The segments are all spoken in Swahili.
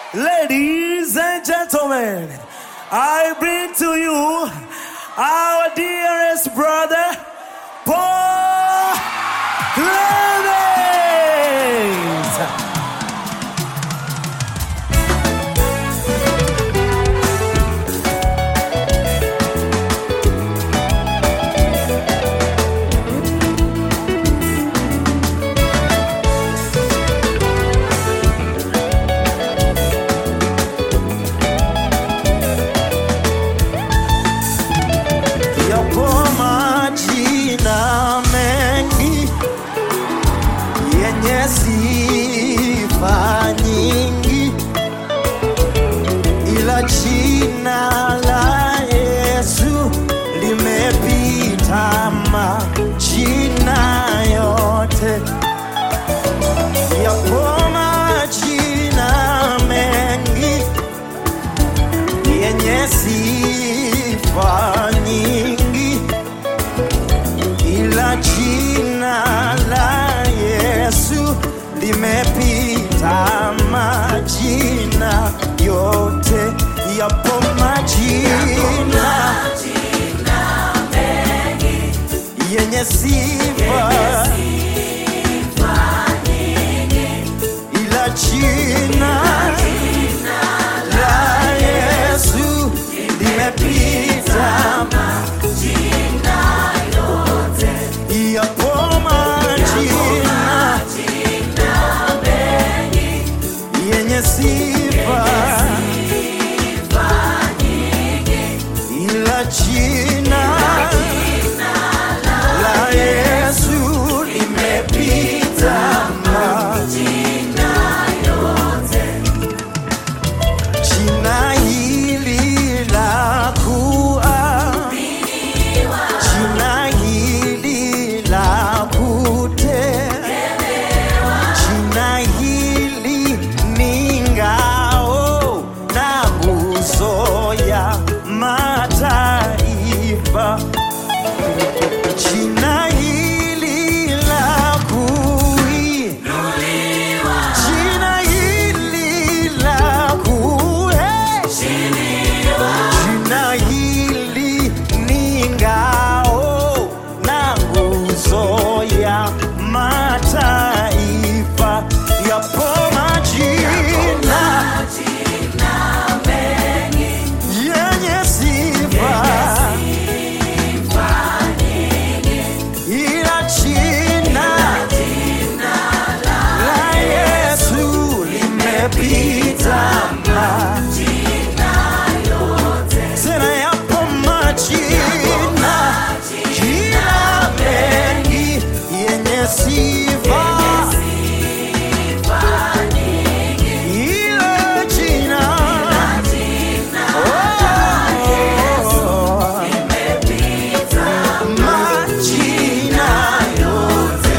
Ladies and gentlemen, I bring to you our dearest brother, Paul Clemens. Yapo majina mengi yenye sifa nyingi, ila jina la Yesu limepita majina yote. Yapo majina mengi yenye sifa nyingi, ila jina la Yesu limepita majina yote. Yapo majina yenye sifa ila jina la Yesu limepita yapo majina yenye sifa ila jina la Yesu limepita jina hili la kuaminiwa, jina hili la kutegemewa, jina hili ni ngao na nguzo ya mataifa. Jina hili la kuinuliwa, jina hili la kuheshimiwa, jina hili ni ngao na nguzo ya mataifa. Yapo majina yenye sifa ila jina la Yesu limepita tena, yapo majina jina mengi yenye sifa ila jina oh, majina yote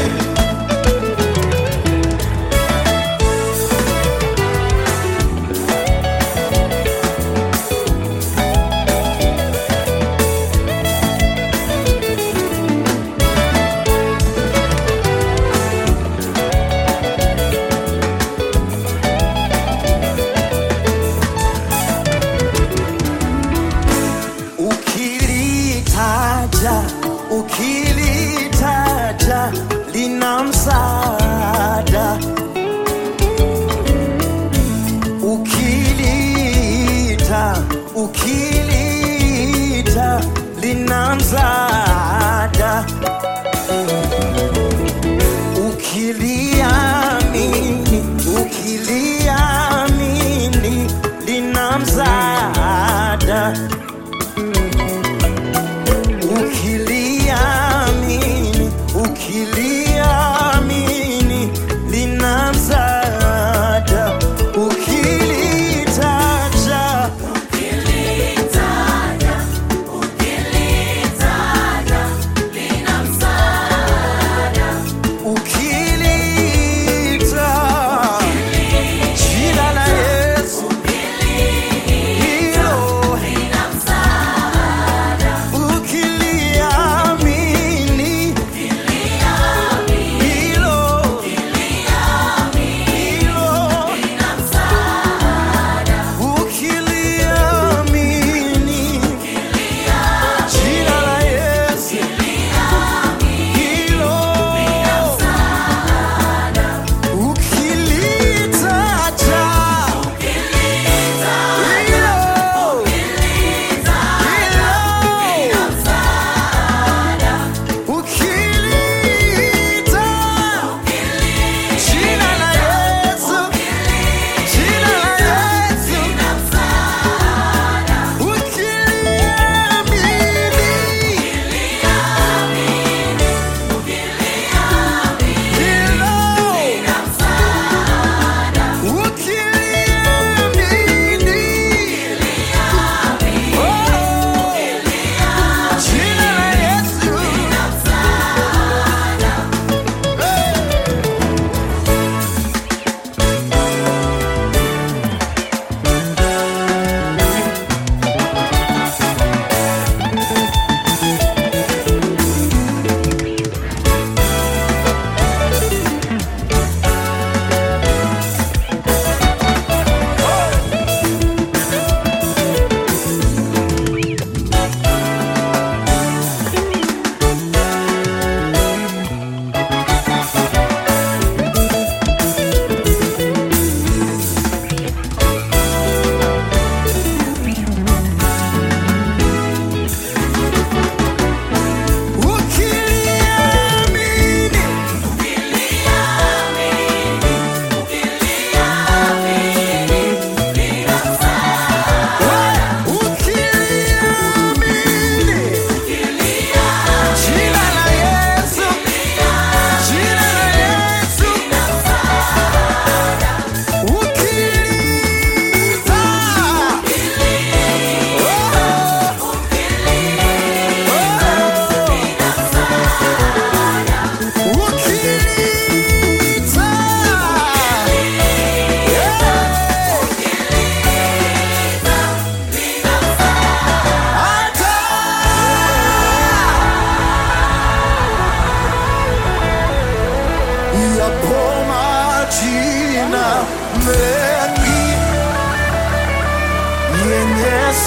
ukilitaja ukilitaja lina msaada ukilita ukilita lina msaada ukiliamini ukiliamini lina msaada ukiliamini ukiliamini lina msaada ukilitaja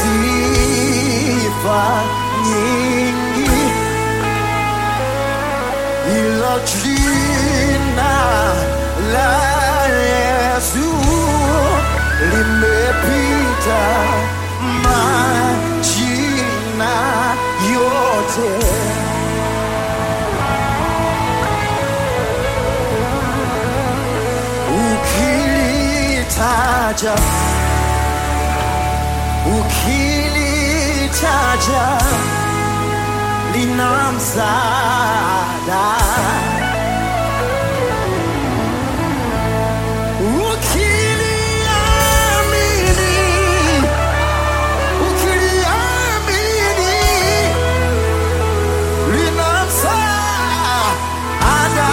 sifa nyingi, ila jina la Yesu limepita majina yote. Ukilitaja, ukilitaja lina msaada. Ukiliamini, ukiliamini lina msaada.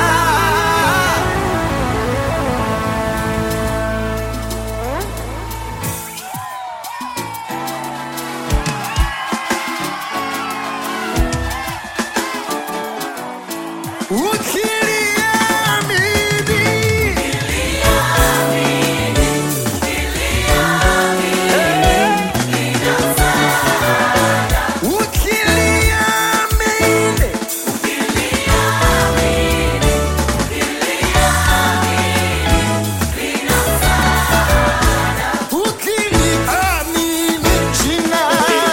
Ukiliamini, ukiliamini, ukiliamini jina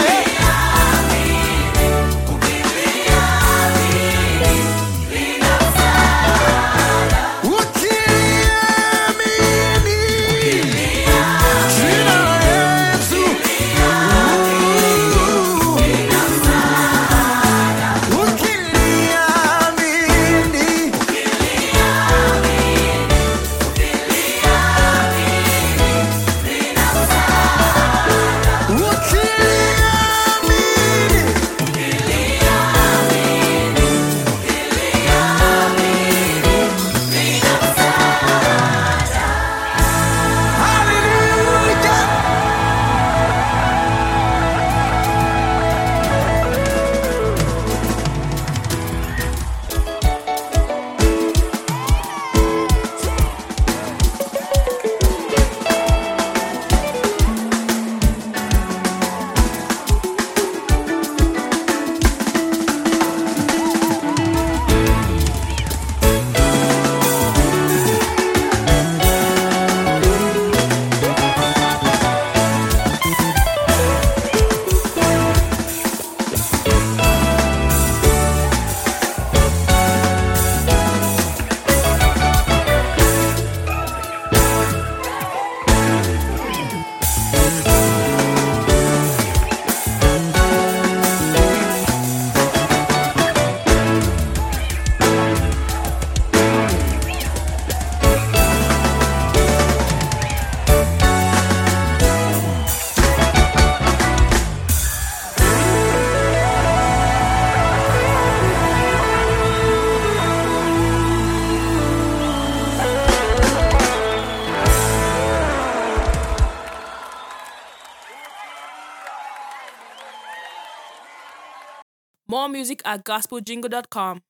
ukiliamini jina Yesu ukiliamini ukiliamini Hallelujah. More music at gospeljingle.com.